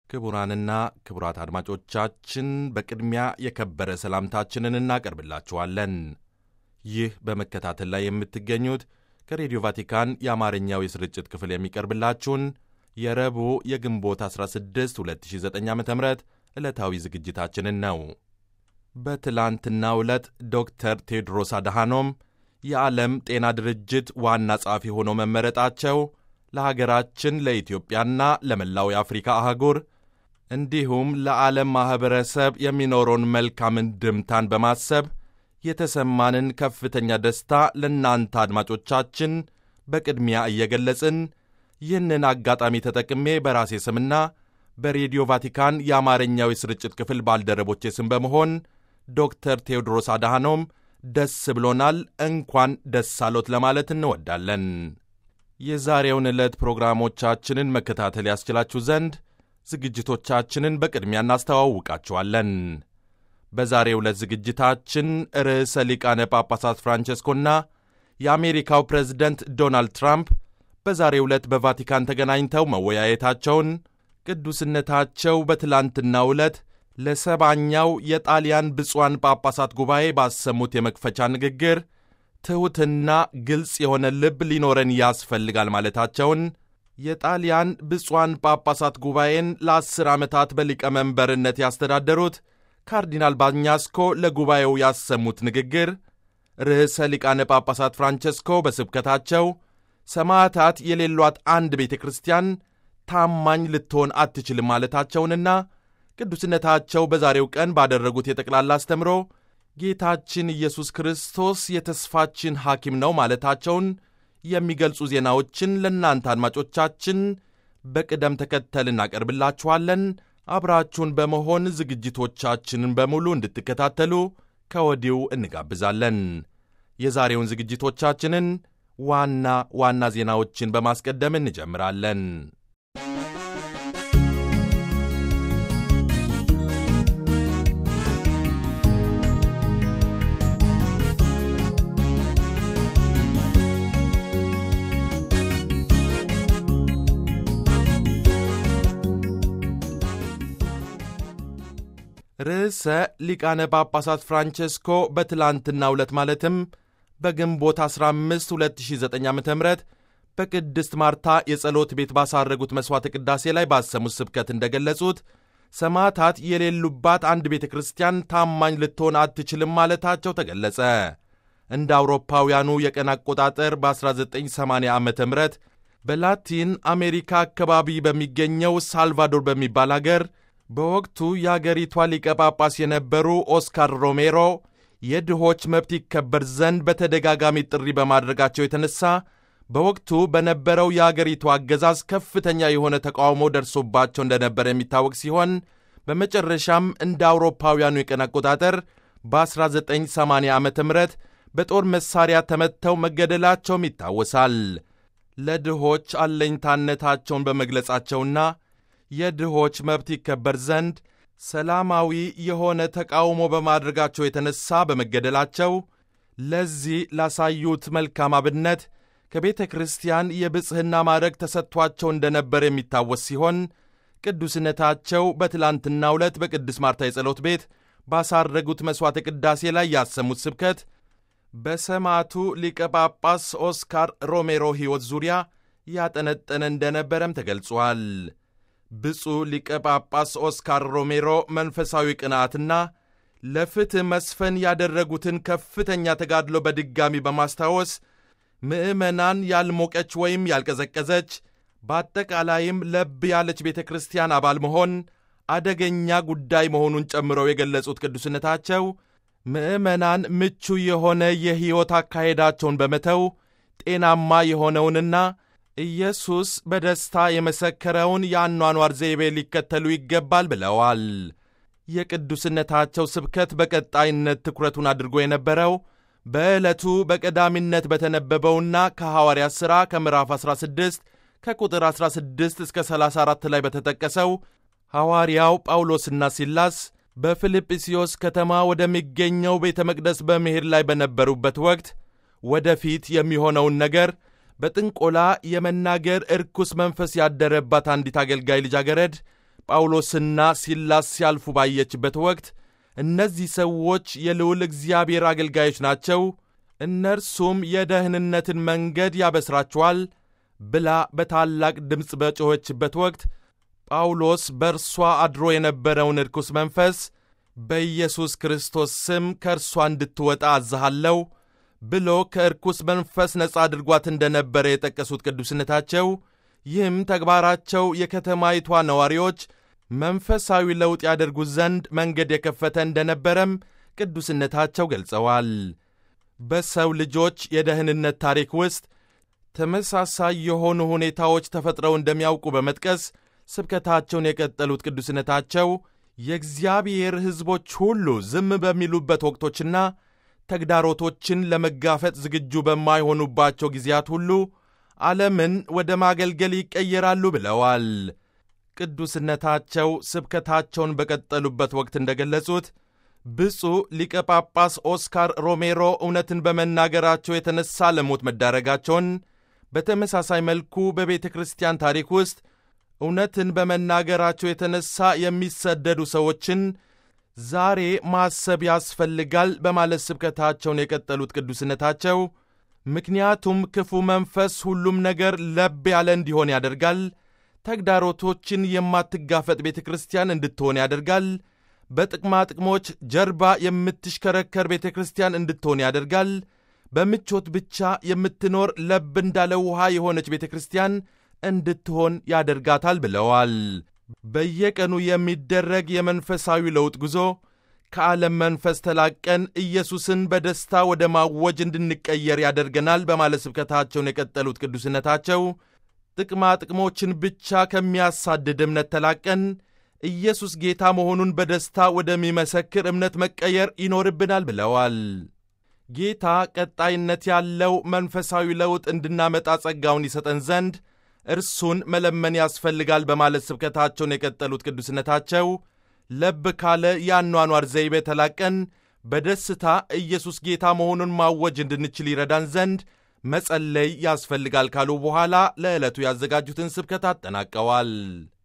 ክቡራንና ክቡራት አድማጮቻችን በቅድሚያ የከበረ ሰላምታችንን እናቀርብላችኋለን። ይህ በመከታተል ላይ የምትገኙት ከሬዲዮ ቫቲካን የአማርኛው የስርጭት ክፍል የሚቀርብላችሁን የረቡዕ የግንቦት 16 2009 ዓ ም ዕለታዊ ዝግጅታችንን ነው። በትላንትናው ዕለት ዶክተር ቴድሮስ አድሃኖም የዓለም ጤና ድርጅት ዋና ጸሐፊ ሆነው መመረጣቸው ለሀገራችን ለኢትዮጵያና ለመላው የአፍሪካ አህጉር እንዲሁም ለዓለም ማኅበረሰብ የሚኖረውን መልካም እንድምታን በማሰብ የተሰማንን ከፍተኛ ደስታ ለእናንተ አድማጮቻችን በቅድሚያ እየገለጽን ይህንን አጋጣሚ ተጠቅሜ በራሴ ስምና በሬዲዮ ቫቲካን የአማርኛው የስርጭት ክፍል ባልደረቦቼ ስም በመሆን ዶክተር ቴዎድሮስ አድሃኖም ደስ ብሎናል፣ እንኳን ደስ አሎት ለማለት እንወዳለን። የዛሬውን ዕለት ፕሮግራሞቻችንን መከታተል ያስችላችሁ ዘንድ ዝግጅቶቻችንን በቅድሚያ እናስተዋውቃችኋለን። በዛሬው ዕለት ዝግጅታችን ርዕሰ ሊቃነ ጳጳሳት ፍራንቸስኮና የአሜሪካው ፕሬዝደንት ዶናልድ ትራምፕ በዛሬው ዕለት በቫቲካን ተገናኝተው መወያየታቸውን፣ ቅዱስነታቸው በትላንትናው ዕለት ለሰባኛው የጣሊያን ብፁዓን ጳጳሳት ጉባኤ ባሰሙት የመክፈቻ ንግግር ትሑትና ግልጽ የሆነ ልብ ሊኖረን ያስፈልጋል ማለታቸውን የጣሊያን ብፁዓን ጳጳሳት ጉባኤን ለአስር ዓመታት በሊቀመንበርነት ያስተዳደሩት ካርዲናል ባኛስኮ ለጉባኤው ያሰሙት ንግግር ርዕሰ ሊቃነ ጳጳሳት ፍራንቸስኮ በስብከታቸው ሰማዕታት የሌሏት አንድ ቤተ ክርስቲያን ታማኝ ልትሆን አትችልም ማለታቸውንና ቅዱስነታቸው በዛሬው ቀን ባደረጉት የጠቅላላ አስተምሮ ጌታችን ኢየሱስ ክርስቶስ የተስፋችን ሐኪም ነው ማለታቸውን የሚገልጹ ዜናዎችን ለእናንተ አድማጮቻችን በቅደም ተከተል እናቀርብላችኋለን። አብራችሁን በመሆን ዝግጅቶቻችንን በሙሉ እንድትከታተሉ ከወዲሁ እንጋብዛለን። የዛሬውን ዝግጅቶቻችንን ዋና ዋና ዜናዎችን በማስቀደም እንጀምራለን። ርዕሰ ሊቃነ ጳጳሳት ፍራንቸስኮ በትላንትናው ዕለት ማለትም በግንቦት 15 2009 ዓ ም በቅድስት ማርታ የጸሎት ቤት ባሳረጉት መሥዋዕተ ቅዳሴ ላይ ባሰሙት ስብከት እንደገለጹት ሰማዕታት የሌሉባት አንድ ቤተ ክርስቲያን ታማኝ ልትሆን አትችልም ማለታቸው ተገለጸ። እንደ አውሮፓውያኑ የቀን አቆጣጠር በ1980 ዓ ም በላቲን አሜሪካ አካባቢ በሚገኘው ሳልቫዶር በሚባል አገር በወቅቱ የአገሪቷ ሊቀ ጳጳስ የነበሩ ኦስካር ሮሜሮ የድሆች መብት ይከበር ዘንድ በተደጋጋሚ ጥሪ በማድረጋቸው የተነሳ በወቅቱ በነበረው የአገሪቱ አገዛዝ ከፍተኛ የሆነ ተቃውሞ ደርሶባቸው እንደነበር የሚታወቅ ሲሆን በመጨረሻም እንደ አውሮፓውያኑ የቀን አቆጣጠር በ1980 ዓ ም በጦር መሣሪያ ተመትተው መገደላቸውም ይታወሳል። ለድሆች አለኝታነታቸውን በመግለጻቸውና የድሆች መብት ይከበር ዘንድ ሰላማዊ የሆነ ተቃውሞ በማድረጋቸው የተነሳ በመገደላቸው ለዚህ ላሳዩት መልካም አብነት ከቤተ ክርስቲያን የብጽሕና ማዕረግ ተሰጥቷቸው እንደነበር የሚታወስ ሲሆን ቅዱስነታቸው በትላንትናው ዕለት በቅድስት ማርታ የጸሎት ቤት ባሳረጉት መሥዋዕተ ቅዳሴ ላይ ያሰሙት ስብከት በሰማዕቱ ሊቀ ጳጳስ ኦስካር ሮሜሮ ሕይወት ዙሪያ ያጠነጠነ እንደነበረም ተገልጿል። ብፁዕ ሊቀ ጳጳስ ኦስካር ሮሜሮ መንፈሳዊ ቅንዓትና ለፍትሕ መስፈን ያደረጉትን ከፍተኛ ተጋድሎ በድጋሚ በማስታወስ ምዕመናን ያልሞቀች ወይም ያልቀዘቀዘች በአጠቃላይም ለብ ያለች ቤተ ክርስቲያን አባል መሆን አደገኛ ጉዳይ መሆኑን ጨምረው የገለጹት ቅዱስነታቸው ምዕመናን ምቹ የሆነ የሕይወት አካሄዳቸውን በመተው ጤናማ የሆነውንና ኢየሱስ በደስታ የመሰከረውን የአኗኗር ዘይቤ ሊከተሉ ይገባል ብለዋል። የቅዱስነታቸው ስብከት በቀጣይነት ትኩረቱን አድርጎ የነበረው በዕለቱ በቀዳሚነት በተነበበውና ከሐዋርያት ሥራ ከምዕራፍ 16 ከቁጥር 16 እስከ 34 ላይ በተጠቀሰው ሐዋርያው ጳውሎስና ሲላስ በፊልጵስዮስ ከተማ ወደሚገኘው ቤተ መቅደስ በመሄድ ላይ በነበሩበት ወቅት ወደፊት የሚሆነውን ነገር በጥንቆላ የመናገር እርኩስ መንፈስ ያደረባት አንዲት አገልጋይ ልጃገረድ ጳውሎስና ሲላስ ሲያልፉ ባየችበት ወቅት እነዚህ ሰዎች የልዑል እግዚአብሔር አገልጋዮች ናቸው፣ እነርሱም የደህንነትን መንገድ ያበስራችኋል ብላ በታላቅ ድምፅ በጮኸችበት ወቅት ጳውሎስ በእርሷ አድሮ የነበረውን ርኩስ መንፈስ በኢየሱስ ክርስቶስ ስም ከእርሷ እንድትወጣ አዝሃለሁ ብሎ ከርኩስ መንፈስ ነጻ አድርጓት እንደነበረ የጠቀሱት ቅዱስነታቸው ይህም ተግባራቸው የከተማይቷ ነዋሪዎች መንፈሳዊ ለውጥ ያደርጉት ዘንድ መንገድ የከፈተ እንደነበረም ቅዱስነታቸው ገልጸዋል። በሰው ልጆች የደህንነት ታሪክ ውስጥ ተመሳሳይ የሆኑ ሁኔታዎች ተፈጥረው እንደሚያውቁ በመጥቀስ ስብከታቸውን የቀጠሉት ቅዱስነታቸው የእግዚአብሔር ሕዝቦች ሁሉ ዝም በሚሉበት ወቅቶችና ተግዳሮቶችን ለመጋፈጥ ዝግጁ በማይሆኑባቸው ጊዜያት ሁሉ ዓለምን ወደ ማገልገል ይቀየራሉ ብለዋል። ቅዱስነታቸው ስብከታቸውን በቀጠሉበት ወቅት እንደገለጹት ብፁዕ ሊቀ ጳጳስ ኦስካር ሮሜሮ እውነትን በመናገራቸው የተነሳ ለሞት መዳረጋቸውን፣ በተመሳሳይ መልኩ በቤተ ክርስቲያን ታሪክ ውስጥ እውነትን በመናገራቸው የተነሳ የሚሰደዱ ሰዎችን ዛሬ ማሰብ ያስፈልጋል በማለት ስብከታቸውን የቀጠሉት ቅዱስነታቸው ምክንያቱም ክፉ መንፈስ ሁሉም ነገር ለብ ያለ እንዲሆን ያደርጋል፣ ተግዳሮቶችን የማትጋፈጥ ቤተ ክርስቲያን እንድትሆን ያደርጋል፣ በጥቅማ ጥቅሞች ጀርባ የምትሽከረከር ቤተ ክርስቲያን እንድትሆን ያደርጋል፣ በምቾት ብቻ የምትኖር ለብ እንዳለ ውሃ የሆነች ቤተ ክርስቲያን እንድትሆን ያደርጋታል ብለዋል። በየቀኑ የሚደረግ የመንፈሳዊ ለውጥ ጉዞ ከዓለም መንፈስ ተላቀን ኢየሱስን በደስታ ወደ ማወጅ እንድንቀየር ያደርገናል በማለት ስብከታቸውን የቀጠሉት ቅዱስነታቸው ጥቅማ ጥቅሞችን ብቻ ከሚያሳድድ እምነት ተላቀን ኢየሱስ ጌታ መሆኑን በደስታ ወደሚመሰክር እምነት መቀየር ይኖርብናል ብለዋል። ጌታ ቀጣይነት ያለው መንፈሳዊ ለውጥ እንድናመጣ ጸጋውን ይሰጠን ዘንድ እርሱን መለመን ያስፈልጋል በማለት ስብከታቸውን የቀጠሉት ቅዱስነታቸው ለብ ካለ የአኗኗር ዘይቤ ተላቀን በደስታ ኢየሱስ ጌታ መሆኑን ማወጅ እንድንችል ይረዳን ዘንድ መጸለይ ያስፈልጋል ካሉ በኋላ ለዕለቱ ያዘጋጁትን ስብከት አጠናቀዋል።